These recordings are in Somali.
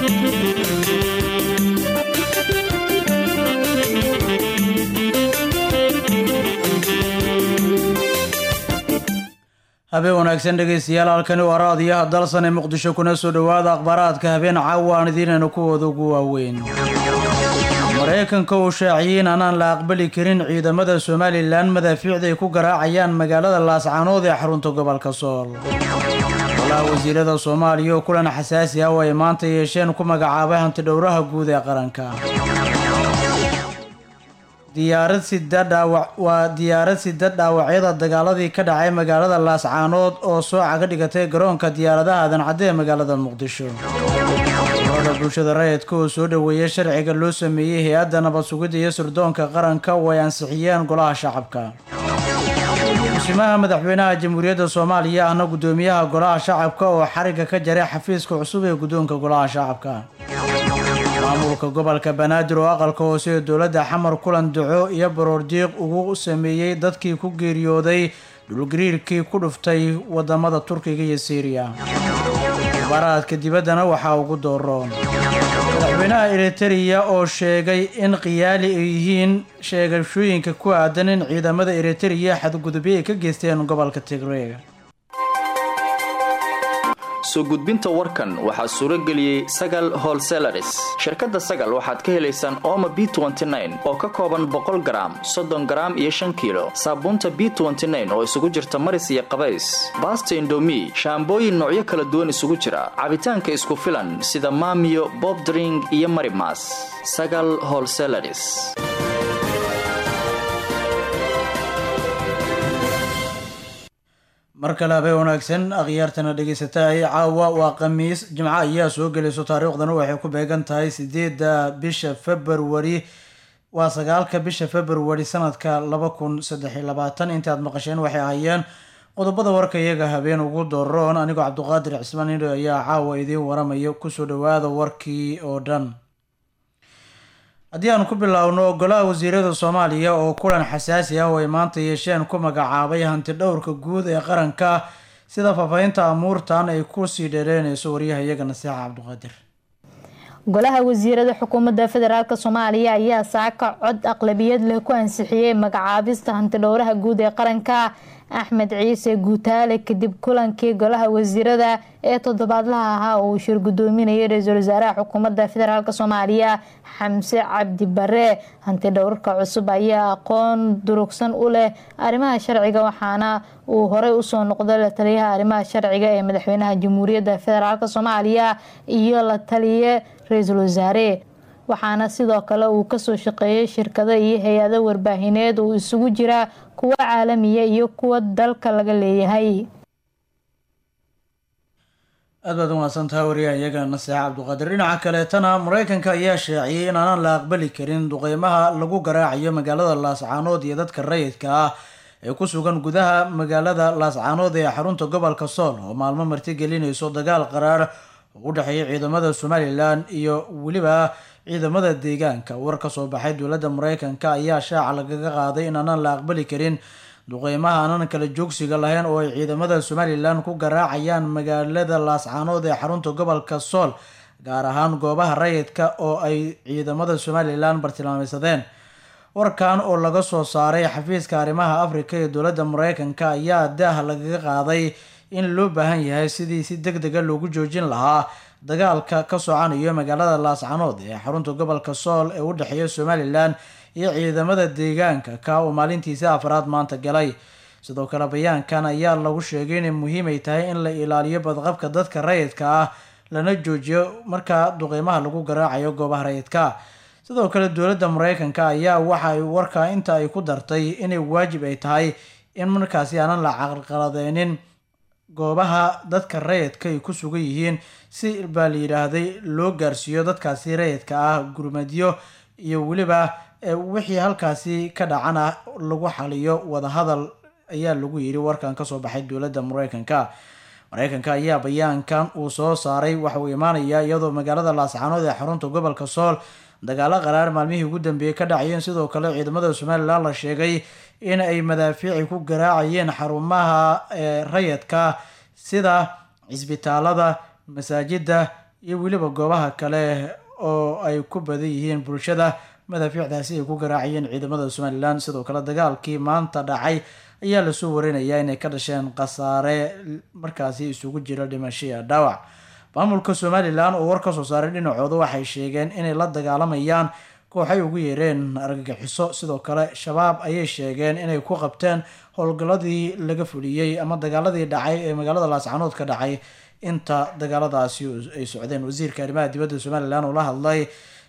habeen wanaagsan dhegaystayaal halkani waa raadiyaha dalsan ee muqdisho kuna soo dhowaada akhbaaraadka habeen caawa aan idiinaynu kuwooda ugu waaweyn maraykanka uu shaaciyey in aanaan la aqbali karin ciidamada somalilan madaafiicda ay ku garaacayaan magaalada laascaanood ee xarunta gobolka sool golaha wasiirada soomaaliya oo kulan xasaasi ah oo ay maanta yeesheen ku magacaabay hantidhowraha guud ee qaranka diyaarad sida dhaawac waa diyaarad sida dhaawacyada dagaaladii ka dhacay magaalada laascaanood oo soo caga dhigatay garoonka diyaaradaha adancadde ee magaalada muqdisho urada bulshada rayidka oo soo dhoweeyay sharciga loo sameeyey hay-adda nabad sugidda iyo sirdoonka qaranka oo ay ansixiyeen golaha shacabka musimaha madaxweynaha jamhuuriyadda soomaaliya ahna guddoomiyaha golaha shacabka oo xariga ka jaray xafiiska cusub ee guddoonka golaha shacabka maamulka gobolka banaadir oo aqalka hoose ee dowladda xamar kulan duco iyo baroordiiq ugu sameeyey dadkii ku geeriyooday dhulgariirkii ku dhuftay wadamada turkiga iyo siiriya mubaaraadka dibaddana waxaa ugu dooroon madaxweynaha eritereya oo sheegay in khiyaali ay yihiin sheegashooyinka ku aadan in ciidamada eritereya xadgudubyo ay ka geysteen gobolka tigreega soo gudbinta warkan waxaa suuro geliyey sagal holselaris shirkadda sagal waxaad ka helaysaan ooma b oo ka kooban boqol garaam soddon garaam iyo shan kiilo saabuunta b oo isugu jirta maris iyo qabays baasta indomi shaambooyin noocyo kala duwan isugu jira cabitaanka isku filan sida maamiyo bobdring iyo marimas sagal holselaris mar kale habeen wanaagsan akhyaartana dhegaysataay caawa waa khamiis jimco ayaa soo gelayso taariikhdana waxay ku beegan tahay sideedda bisha februari waa sagaalka bisha februari sanadka laba kun saddex iyo labaatan intaad maqasheen waxay ahayeen qodobada warka iyaga habeen ugu doroon anigoo cabdiqaadir cismaan indho ayaa caawa idiin waramaya kusoo dhawaada warkii oo dhan haddii aan ku biloawno golaha wasiirada soomaaliya oo kulan xasaasi ah oo ay maanta yeesheen ku magacaabay hanti dhowrka guud ee qaranka sida faafahinta amuurtan ay kusii dheereynayso waryaha iyaga nasiixa cabdiqaadir golaha wasiirada xukuumadda federaalk soomaaliya ayaa saaka cod aqlabiyad leh ku ansixiyey magacaabista hantidhowraha guud ee qaranka axmed ciise guutaale kadib kulankii golaha wasiirada ee toddobaadlaha ahaa oo uu shir gudoominayay ra-iisul wasaaraha xukuumadda federaalk soomaaliya xamse cabdi bare hanti dhowrka cusub ayaa aqoon durugsan u leh arrimaha sharciga waxaana uu horey usoo noqday la taliyaha arrimaha sharciga ee madaxweynaha jamhuuriyadda federaalk soomaaliya iyo la taliye ra-iisul wasaare waxaana sidoo kale uu kasoo shaqeeyay shirkado iyo hay-ado warbaahineed uu isugu jira kuwa caalamiya iyo kuwa dalka laga leeyahay aad baad umahadsantaha wariyaha iyaga naseexa cabdiqaadir dhinaca kaleetana mareykanka ayaa shaaciyey in aanan la aqbali karin duqeymaha lagu garaacayo magaalada laascaanood iyo dadka rayidka ah ee ku sugan gudaha magaalada laascaanood ee xarunta gobolka sool oo maalmo martigelinayso dagaal qaraar oo u dhexeeya ciidamada somalilan iyo weliba ciidamada deegaanka war ka soo baxay dowladda mareykanka ayaa shaaca lagaga qaaday in aanan la aqbali karin duqeymaha aanan kala joogsiga lahayn oo ay ciidamada somalilan ku garaacayaan magaalada laascaanood ee xarunta gobolka sool gaar ahaan goobaha rayidka oo ay ciidamada somalilan bartilmaameysadeen warkan oo laga soo saaray xafiiska arrimaha afrika ee dowladda mareykanka ayaa daah lagaga qaaday in loo baahan yahay sidii si deg dega loogu joojin lahaa dagaalka ka socanayo magaalada laascaanood ee xarunta gobolka sool ee u dhexeeya somalilan iyo ciidamada deegaanka ka oo maalintiisa afraad maanta galay sidoo kale bayaankan ayaa lagu sheegay inay muhiim ay tahay in la ilaaliyo badqabka dadka rayidka ah lana joojiyo markaa duqeymaha lagu garaacayo goobaha rayidka sidoo kale dowladda mareykanka ayaa waxa ay warkaa inta ay ku dartay inay waajib ay tahay in markaasi aanan la caqalqaladeynin goobaha dadka rayidka ay ku sugan yihiin si baa la yidhaahday loo gaarsiiyo dadkaasi rayidka ah gurmadyo iyo weliba wixii halkaasi ka dhacana lagu xaliyo wadahadal ayaa lagu yidhi warkan kasoo baxay dowladda mareykanka mareykanka ayaa bayaankan uu soo saaray waxa uu imaanayaa iyadoo magaalada laascaanood ee xarunta gobolka sool dagaalo qaraar maalmihii ugu dambeeyey ka dhacayeen sidoo kale ciidamada somalilan la sheegay in ay madaafiici ku garaacayeen xarumaha rayidka sida cisbitaalada masaajida iyo weliba goobaha kale oo ay ku badan yihiin bulshada madaafiicdaasi ay ku garaacayeen ciidamada somalilan sidoo kale dagaalkii maanta dhacay ayaa lasoo warinayaa inay ka dhasheen khasaare markaasi isugu jira dhimasho iyo dhaawac maamulka somalilan oo war ka soo saaray dhinacooda waxay sheegeen inay la dagaalamayaan kooxay ugu yeereen argagixiso sidoo kale shabaab ayay sheegeen inay ku qabteen howlgalladii laga fuliyey ama dagaaladii dhacay ee magaalada laascanood ka dhacay inta dagaaladaasi ay socdeen wasiirka arrimaha dibadda somalilan oo la hadlay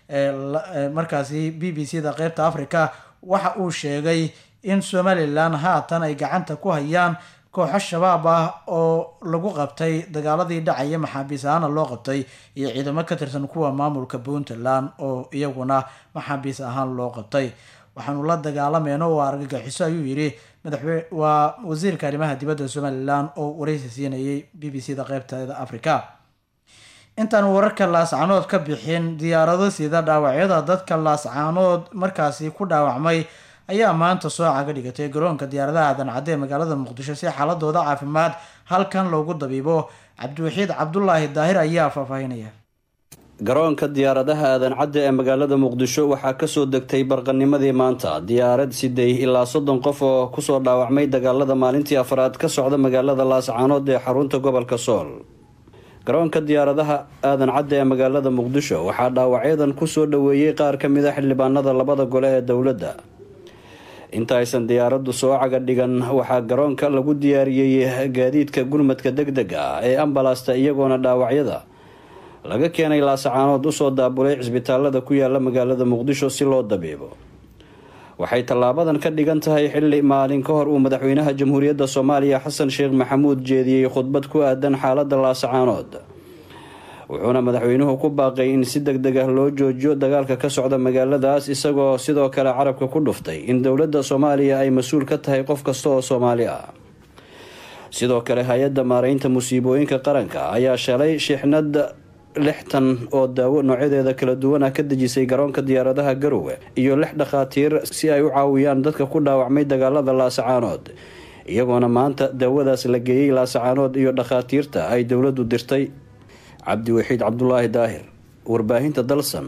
markaasi b b c da qeybta africa waxa uu sheegay in somalilan haatan ay gacanta ku hayaan kooxo shabaab ah oo lagu qabtay dagaaladii dhacaya maxaabiis ahaana loo qabtay iyo ciidamo ka tirsan kuwa maamulka puntland oo iyaguna maxaabiis ahaan loo qabtay waxaanu la dagaalameyno waa argagixiso ayuu yidhi madaxwe waa wasiirka arrimaha dibadda somalilan oo wareysi siinayay b b c da qeybteeda africa intaan wararka laascaanood ka bixin diyaarado sida dhaawacyada dadka laascaanood markaasi ku dhaawacmay ayaa maanta soo caga dhigatay garoonka diyaaradaha aadan cadde ee magaalada muqdisho si xaaladooda caafimaad halkan loogu dabiibo cabdiwaxiid cabdulaahi daahir ayaa faahfaahinaya garoonka diyaaradaha aadan cadde ee magaalada muqdisho waxaa kasoo degtay barqanimadii maanta diyaarad siday ilaa soddon qof oo kusoo dhaawacmay dagaalada maalintii afraad ka socda magaalada laascaanood ee xarunta gobolka sool garoonka diyaaradaha aadan cadde ee magaalada muqdisho waxaa dhaawacyadan kusoo dhaweeyey qaar ka mid a xildhibaanada labada gole ee dowladda inta aysan diyaaraddu soo caga dhigan waxaa garoonka lagu diyaariyey gaadiidka gurmadka deg deg ah ee ambalasta iyagoona dhaawacyada laga keenay laasacaanood usoo daabulay cisbitaalada ku yaala magaalada muqdisho si loo dabiibo waxay tallaabadan ka dhigan tahay xilli maalin ka hor uu madaxweynaha jamhuuriyadda soomaaliya xasan sheekh maxamuud jeediyey khudbad ku aadan xaaladda laasacaanood wuxuuna madaxweynuhu ku baaqay in si deg deg ah loo joojiyo dagaalka ka socda magaaladaas isagoo sidoo kale carabka ku dhuftay in dowladda soomaaliya ay mas-uul ka tahay qof kasta oo soomaali ah sidoo kale hay-adda maareynta musiibooyinka qaranka ayaa shalay shixnad lixtan oo daawo noocyadeeda kala duwan ah ka dejisay garoonka diyaaradaha garowe iyo lix dhakhaatiir si ay u caawiyaan dadka ku dhaawacmay dagaalada laasacaanood iyagoona maanta daawadaas la geeyey laasacaanood iyo dhakhaatiirta ay dowladdu dirtay cabdiwaxiid cabdulaahi daahir warbaahinta dalsan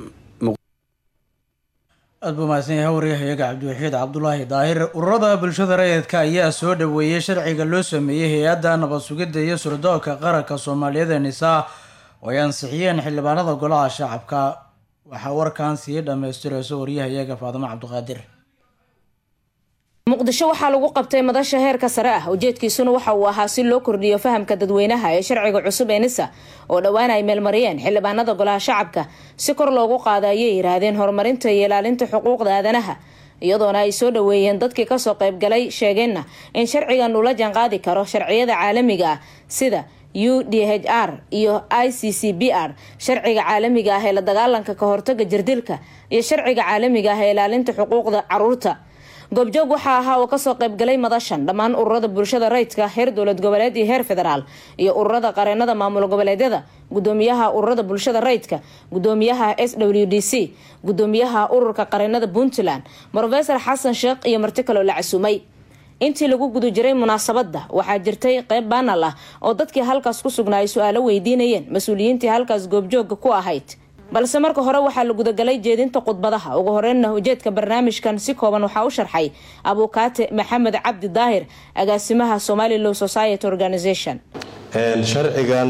aada buu mahadsan yahay waryahayaga cabdiwaxiid cabdulaahi daahir ururada bulshada rayidka ayaa soo dhaweeyey sharciga loo sameeyey hay-adda nabad sugidda iyo surdoonka qaranka soomaaliyeed ee nisaa oo ay ansixiyeen xildhibaanada golaha shacabka waxaa warkan sii dhammaystirayso waryahayaga faadimo cabdiqaadir muqdisho waxaa lagu qabtay madasha heerka sare ah ujeedkiisuna waxa uu ahaa si loo kordhiyo fahamka dadweynaha ee sharciga cusub ee nisa oo dhowaan ay meelmariyeen xildhibaanada golaha shacabka si kor loogu qaada ayay yiraahdeen horumarinta iyo ilaalinta xuquuqda aadanaha iyadoona ay soo dhaweeyeen dadkii kasoo qaybgalay sheegeenna in sharcigan uu la jaanqaadi karo sharciyada caalamiga ah sida u d h r iyo i c c b r sharciga caalamiga ah ee la dagaalanka ka hortaga jirdilka iyo sharciga caalamiga ah ee ilaalinta xuquuqda caruurta goobjoog waxaa ahaa oo kasoo qaybgalay madashan dhammaan ururada bulshada rayidka heer dowlad goboleed iyo heer federaal iyo ururada qareenada maamul goboleedyada gudoomiyaha ururada bulshada rayidka gudoomiyaha s w d c gudoomiyaha ururka qareenada puntland rofesor xasan sheekh iyo marti kaloo la casuumay intii lagu guda jiray munaasabada waxaa jirtay qeyb baanal ah oo dadkii halkaas ku sugnaa ay su-aalo weydiinayeen mas-uuliyiintii halkaas goobjooga ku ahayd balse marka hore waxaa la gudagalay jeedinta khudbadaha ugu horeynna ujeedka barnaamijkan si kooban waxaa u sharxay abuukaate maxamed cabdi daahir agaasimaha somali law society organization sharcigan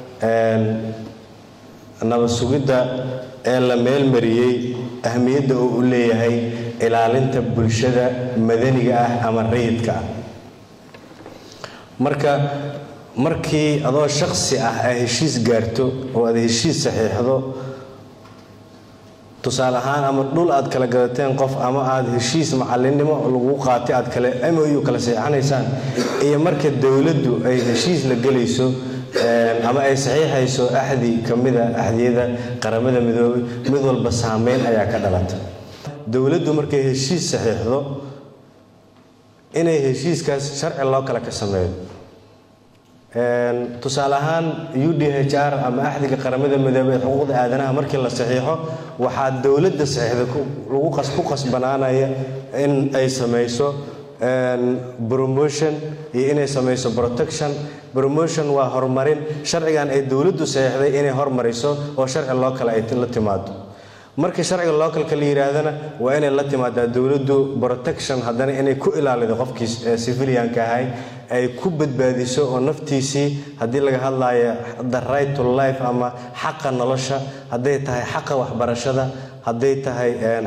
nabad sugidda ee la meelmariyey ahmiyadda uu u leeyahay ilaalinta bulshada madaniga ah ama rayidka ah marka markii adoo shaqsi ah ay heshiis gaarto oo aad heshiis saxiixdo tusaale ahaan ama dhul aad kala gadateen qof ama aada heshiis macallinnimo lagu qaatay aad kale moyu kala seexanaysaan iyo marka dowladdu ay heshiis la gelayso ama ay saxiixayso axdi ka mida axdiyada qaramada midoobay mid walba saameyn ayaa ka dhalata dowladdu markay heshiis saxiixdo inay heshiiskaas sharci loo kale ka sameeyo tusaale ahaan u d h r ama axdiga qaramada midoobey ee xuquuqda aadanaha markii la saxiixo waxaa dowladda saxiixda ku qasbanaanaya in ay samayso promotion iyo inay samayso protection promotion waa horumarin sharcigan ay dowladdu saxeixday inay hormariso oo sharci loo kale ay la timaado markii sharciga localka la yidhaahdana waa inay la timaadaa dowladdu protection haddana inay ku ilaalido qofkii civilianka ahay ay ku badbaadiso oo naftiisii haddii laga hadlayo the right to life ama xaqa nolosha hadday tahay xaqa waxbarashada hadday tahay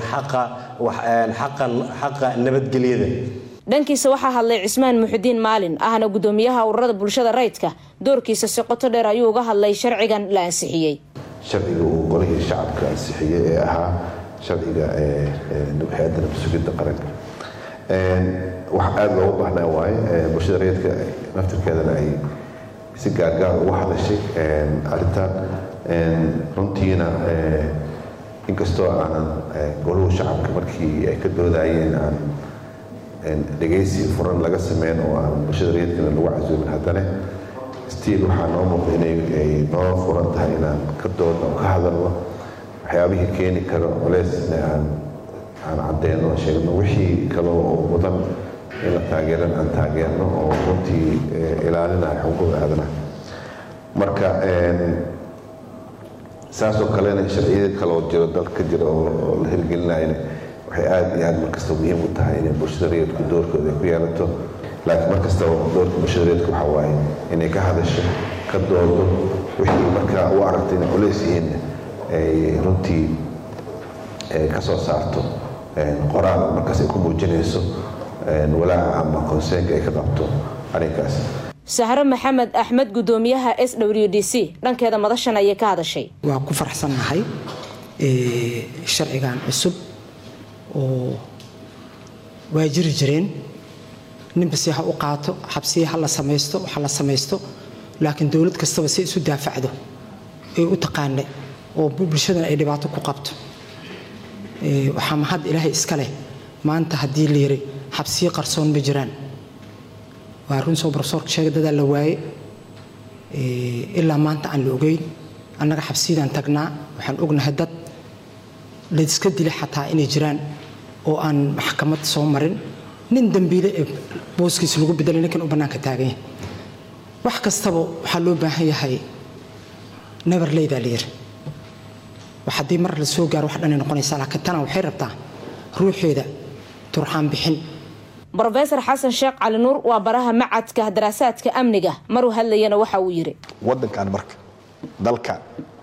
xaqa nabadgelyada dhankiisa waxaa hadlay cismaan muxudiin maalin ahna gudoomiyaha ururada bulshada rayidka doorkiisa si qoto dheer ayuu uga hadlay sharcigan la ansixiyey sharciga uu golihii shacabka ansixiyey ee ahaa sharciga hay-adda nabasugidda qaranka wax aada loogu baahnaa waaye bulshada rayidka naftirkeedana ay si gaargaar ugu hadashay arrintan runtiina inkastoo aanan goluhu shacabka markii ay ka doodayeen aan dhegaysi furan laga sameyn oo aan bulshada rayidkana lagu casuumin haddana stiil waxaa noo muuqda inay noo furan tahay inaan ka doodno oo ka hadalno waxyaabihii keeni karo culeysna aan aan cadeyno sheegno wixii kale oo mudan in la taageeran aan taageerno oo runtii ilaalinaya xuquuqda aadanaha marka saasoo kalena sharciyada kale oo jiro dalka jira oo la hirgelinayna waxay aada iyo aada markasta muhiim u tahay inay bulshada rayidku doorkooda ay ku yeelato laakiin mar kastaba doorka bulshada rayidka waxaa waaye inay ka hadasho ka doodo wixii markaa u aragtay inay culays yihiinna ay runtii ka soo saarto qoraal markaas ay ku muujinayso walaaca ama konseenka ay ka qabto arrinkaas sahro maxamed axmed gudoomiyaha s w d c dhankeeda madashan ayay ka hadashay waa ku farxsannahay sharcigan cusub oo waa jiri jireen ninbasi ha u qaato xabsiya ha la samaysto ha la samaysto laakiin dowlad kastaba si isu daafacdo ay u taqaana oo bulshadana ay dhibaato ku qabto waxaa mahad ilaahay iska leh maanta haddii la yiri xabsiyo qarsoon ma jiraan waa run soo barsoorka sheega dadaa la waaye ilaa maanta aan la ogeyn annaga xabsiyadaan tagnaa waxaan ognahay dad layska dila xataa inay jiraan oo aan maxkamad soo marin nin dambiile ee booskiisa lagu bedelay ninkan u bannaanka taagan yahay wax kastaba waxaa loo baahan yahay neverleydaa la yiri wax haddii mar la soo gaaro wax dhanay noqonaysaa laakiin tana waxay rabtaa ruuxeeda turxaan bixin rofesor xasan sheekh cali nuur waa baraha macadka daraasaadka amniga maruu hadlayana waxa uu yidhi waddankan marka dalkan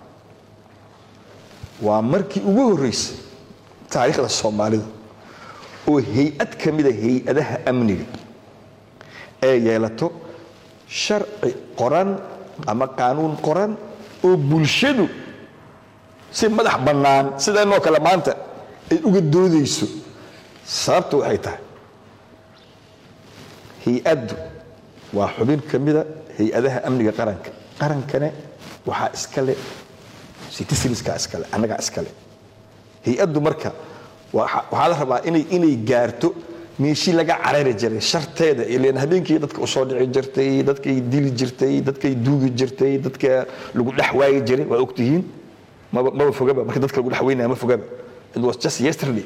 waa markii ugu horreysay taariikhda soomaalida oo hay-ad ka mida hay-adaha amniga ee yeelato sharci qoran ama qaanuun qoran oo bulshadu si madax bannaan sideenoo kale maanta ay uga doodayso sababta waxay tahay hay-addu waa xubin ka mida hay-adaha amniga qaranka qarankane waxaa iskale citizenska iskale annagaa iskale hay-addu marka waxaa la rabaa inay inay gaarto meeshii laga carari jiray sharteeda ilan habeenkii dadka usoo dhici jirtay dadkay dili jirtay dadkay duugi jirtay dadka lagu dhex waayi jiray waa ogtihiin maba maba fogaba marka dadka lagu dhex weynaya ma fogaba it was just yesterday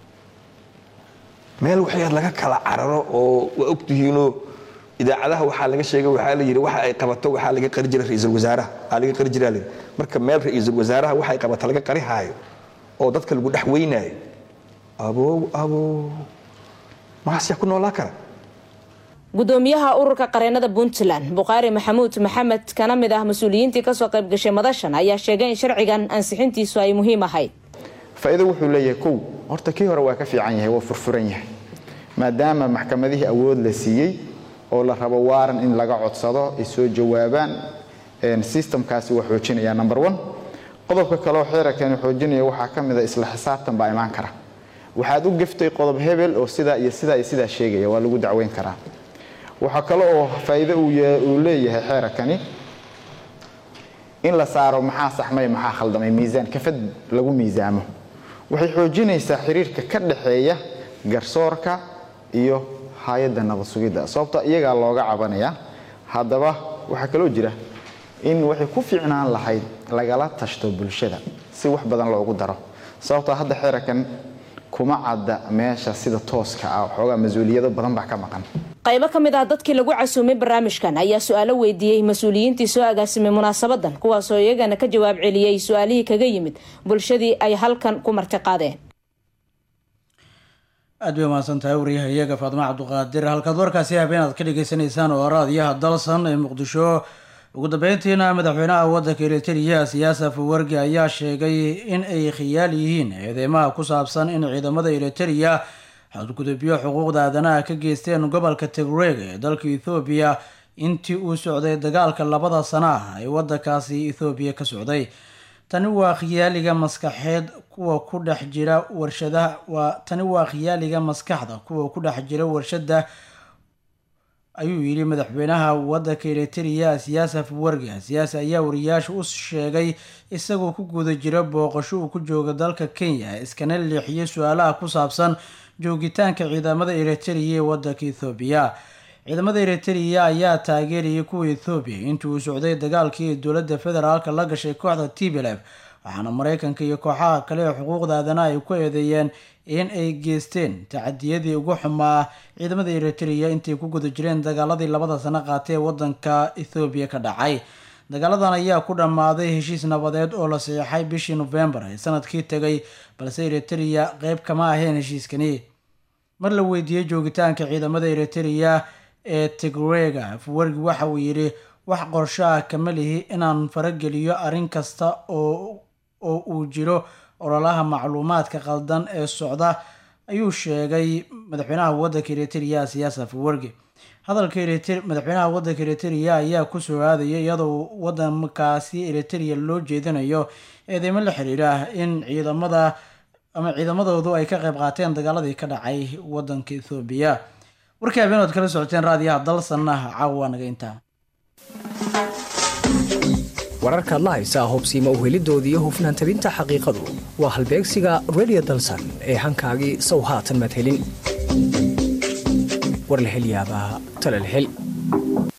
meel waxyaad laga kala cararo oo waa ogtihiinoo idaacadaha waxaa laga sheegay waxaa la yidhi waxa ay qabato waxaa laga qari jiray ra-iisul wasaaraha aa laga qari jiraa layidhi marka meel ra-iisul wasaaraha waxa ay qabato laga qari haayo oo dadka lagu dhex weynaayo abow abow maxaas yaa ku noolaa kara gudoomiyaha ururka qareenada puntland bukhaari maxamuud maxamed kana mid ah mas-uuliyiintii kasoo qayb gashay madashan ayaa sheegay in sharcigan ansixintiisu ay muhiim ahayd faa'iido wuxuu leeyahay kow horta kii hore waa ka fiican yahay waa furfuran yahay maadaama maxkamadihii awood la siiyey oo la rabo waaran in laga codsado ay soo jawaabaan sistamkaasi waa xoojinaya number one qodobka kaleoo xeerarkani xoojinaya waxaa ka mid a isla xisaabtan baa imaan kara waxaad u geftay qodob hebel oo sidaa iyo sidaa iyo sidaa sheegaya waa lagu dacweyn karaa waxaa kale oo faa'iido uu leeyahay xeerarkani in la saaro maxaa saxmay maxaa khaldamay miisaan kafad lagu miisaamo waxay xoojinaysaa xiriirka ka dhaxeeya garsoorka iyo hay-adda nabad sugidda sababto iyagaa looga cabanaya haddaba waxaa kaloo jira in waxay ku fiicnaan lahayd lagala tashto bulshada si wax badan loogu daro sababtoo hadda xeerarkan kuma cadda meesha sida tooska ah waxoogaa mas-uuliyado badan baa ka maqan qaybo ka mid ah dadkii lagu casuumay barnaamijkan ayaa su-aalo weydiiyey mas-uuliyiintii soo agaasimay munaasabadan kuwaasoo iyagana ka jawaab celiyey su-aalihii kaga yimid bulshadii ay halkan ku marti qaadeen aad bay umahadsan tahay wariyaha iyaga faadimo cabduqaadir halkaad warkaasi habeen aad ka dhagaysanaysaan oo raadiyaha dalsan ee muqdisho ugu dambeyntiina madaxweynaha waddanka eritrea siyaasaf wargi ayaa sheegay in ay khiyaal yihiin eedeymaha ku saabsan in ciidamada eritrea xadgudubyo xuquuqda aadanaha ka geysteen gobolka tigreeg ee dalka ethoobiya intii uu socday dagaalka labada sana ah ee waddankaasi ethoobiya ka socday tani waa khiyaaliga maskaxeed kuwa ku dhex jira warshadaha waa tani waa khiyaaliga maskaxda kuwa ku dhex jira warshada ayuu yidhi madaxweynaha waddanka eritrea siyaasaf wargi siyaasi ayaa wariyaasha u sheegay isagoo ku guda jira booqasho uu ku jooga dalka kenya iskana leexiyay su-aalaha ku saabsan joogitaanka ciidamada eritrea ee waddanka ethoobiya ciidamada eritrea ayaa taageerayay kuwa ethoobiya intii uu socday dagaalkii ay dowladda federaalka la gashay kooxda tblf waxaana mareykanka iyo kooxaha kale ee xuquuqda aadanaha ay ku eedeeyeen in ay geysteen tacadiyadii ugu xumaa ciidamada eritrea intay ku guda jireen dagaaladii labada sano qaatay ee wadanka ethoobiya ka dhacay dagaaladan ayaa ku dhammaaday heshiis nabadeed oo la saxeixay bishii nofembar ee sanadkii tegay balse eritrea qeyb kama ahayn heshiiskani mar la weydiiyey joogitaanka ciidamada eritrea ee tigreega afwargi waxa uu yidhi wax qorsho ah kama lihi inaan farageliyo arrin kasta oo oo uu jiro ololaha macluumaadka qaldan ee socda ayuu sheegay madaxweynaha waddanka eritrea siyaas afwargi hadalka madaxweynaha waddanka eritrea ayaa ku soo aadaya iyadoo wadankaasi eritrea loo jeedinayo eedeymo la xiriira in ciidamada ama ciidamadoodu ay ka qayb qaateen dagaaladii ka dhacay wadanka ethoobiya warkii habeenood kala socoteen raadiyaha dalsanna caawa naga intaa wararkaad la haysaa hobsiima uhelidooda iyo hufnaan tabinta xaqiiqadu waa halbeegsiga redio dalsan ee hankaagii sow haatan madhelin war la hel yaabaa talal hel